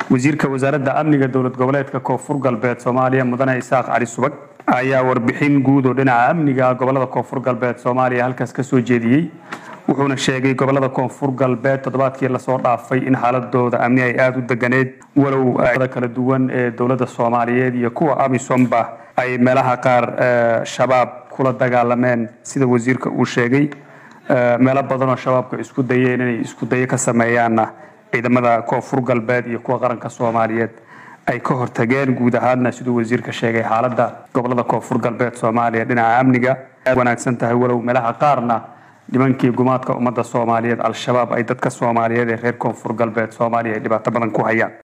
wasiirka wasaaradda amniga dowlad goboleedka koonfur galbeed soomaaliya mudane isaaq cali subag ayaa warbixin guud oo dhinaca amniga gobolada koonfur galbeed soomaaliya halkaas ka soo jeediyey wuxuuna sheegay gobolada koonfur galbeed toddobaadkii lasoo dhaafay in xaaladooda amni ay aada u deganeed walow kala duwan ee dowladda soomaaliyeed iyo kuwa amisomba ay meelaha qaar shabaab kula dagaalameen sida wasiirka uu sheegay meelo badan oo shabaabka isku dayeen inay isku dayo ka sameeyaanna ciidamada koonfur galbeed iyo kuwa qaranka soomaaliyeed ay ka hortageen guud ahaadna siduu wasiirka sheegay xaaladda gobolada koonfur galbeed soomaaliya dhinaca amniga wanaagsan tahay walow meelaha qaarna nimankii gumaadka ummadda soomaaliyeed al-shabaab ay dadka soomaaliyeed ee reer koonfur galbeed soomaaliya ay dhibaato badan ku hayaan